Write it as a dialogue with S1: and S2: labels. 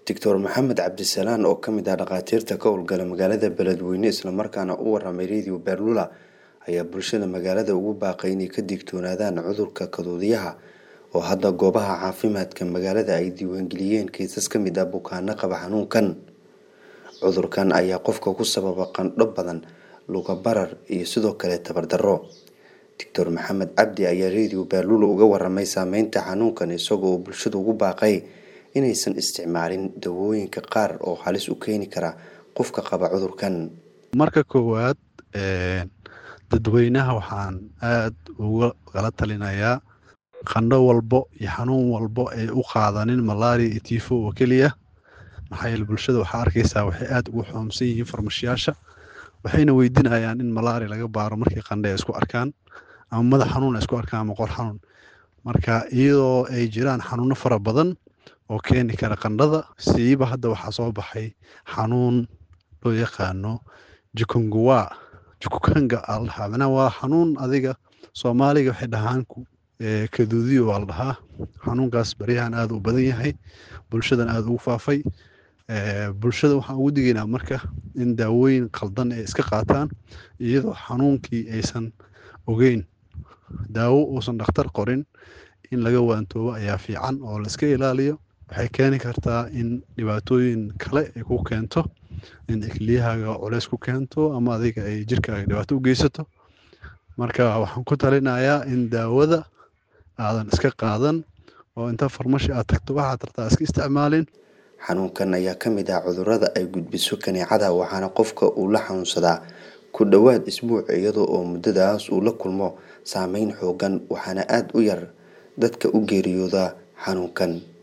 S1: doctor maxamed cabdisalaan oo ka mid ah dhakhaatiirta ka howlgala magaalada beledweyne islamarkaana u waramay radio beerlula ayaa bulshada magaalada ugu baaqay inay ka digtoonaadaan cudurka kaduudiyaha oo hadda goobaha caafimaadka magaalada ay diiwaangeliyeen kiisas ka mid ah bukaano qaba xanuunkan cudurkan ayaa qofka ku sababa qandho badan luga barar iyo sidoo kale tabardaro doctor maxamed cabdi ayaa radio beerlula uga waramay saameynta xanuunkan isagoo bulshada ugu baaqay inaysan isticmaalin dawooyinka qaar oo halis u keeni kara qofka qaba cudurkan
S2: marka koowaad dadweynaha waxaan aad uga kala talinayaa qandho walbo iyo xanuun walbo ay u qaadanin malaria iyo tifo oo keliya maxaa yeele bulshada waxaa arkaysaa waxay aad ugu xoomsan yihiin farmashiyaasha waxayna weydiinayaan in malaria laga baaro markii qandhe ay isku arkaan ama madax xanuun ay isku arkaan ama qor xanuun marka iyadoo ay jiraan xanuuno fara badan oo keeni kara qandhada siiba hadda waxaa soo baxay xanuun loo yaqaano jukunguwa jukukanga aa la dhahaa macnaha waa xanuun adiga soomaaliga waxay dhahaan kaduudiyo waa la dhahaa xanuunkaas baryahan aad u badan yahay bulshadan aad ugu faafay bulshada waxaan ugu digaynaa marka in daawooyin qaldan ay iska qaataan iyadoo xanuunkii aysan ogeyn daawo uusan dhakhtar qorin in laga waantoobo ayaa fiican oo la iska ilaaliyo waxay keeni kartaa in dhibaatooyin kale ay ku keento in ikliyahaaga culeys ku keento ama adiga ay jirkaaga dhibaato u geysato marka waxaan ku talinayaa in daawada aadan iska qaadan oo inta farmashi aad tagto waxaad tartaa iska isticmaalin
S1: xanuunkan ayaa ka mid ah cudurada ay gudbiso kaneecada waxaana qofka uu la xanuunsadaa ku dhowaad isbuuc iyadoo oo muddadaas uu la kulmo saameyn xoogan waxaana aada u yar dadka u geeriyooda xanuunkan